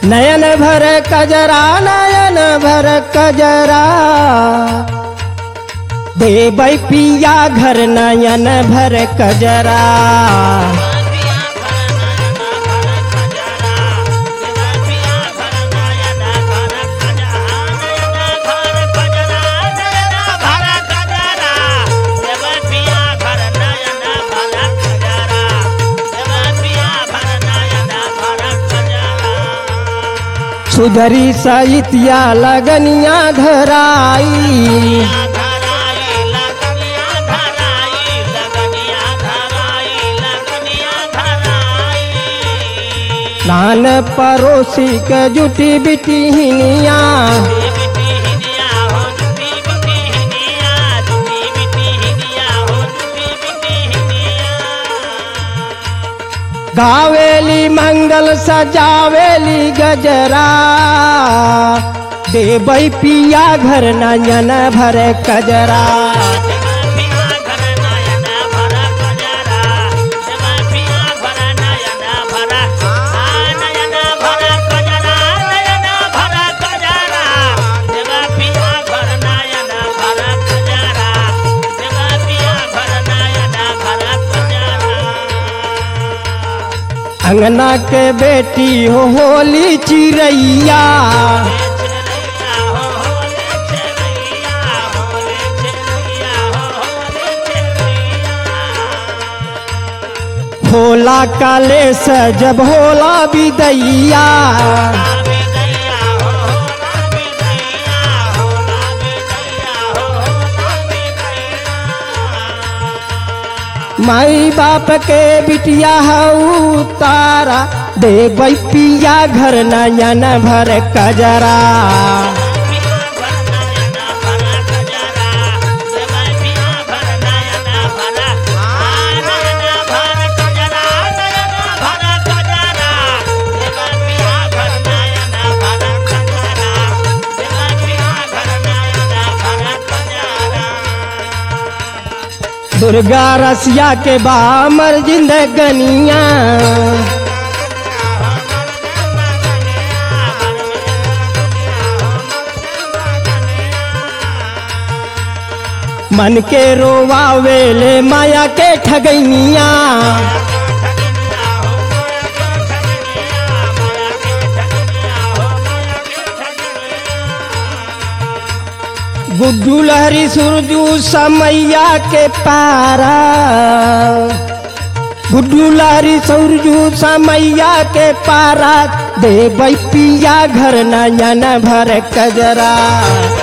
नयन भर कजरा नयन भर कजरा देबै पिया घर नयन भर कजरा सुधरी सहितिया लगनिया धराई नान पड़ोसी के जुटी बिटी हिनिया गावेली मंगल सजावेली गजरा देबै पिया घर नयन भर कजरा अंगना के बेटी हो होली चिड़ैया होला काले से जब होला बिदैया माई बाप के बिटिया हऊ तारा देबै पिया घर नयन भर कजरा दुर्गा रसिया के बामर जिंदगनिया मन के रोवावेले माया के ठगैनिया गुड्डू लहरी सुरजू समैया के पारा गुड्डू लहरी सुरजू समैया के पारा देबै पिया घर नयन भर कजरा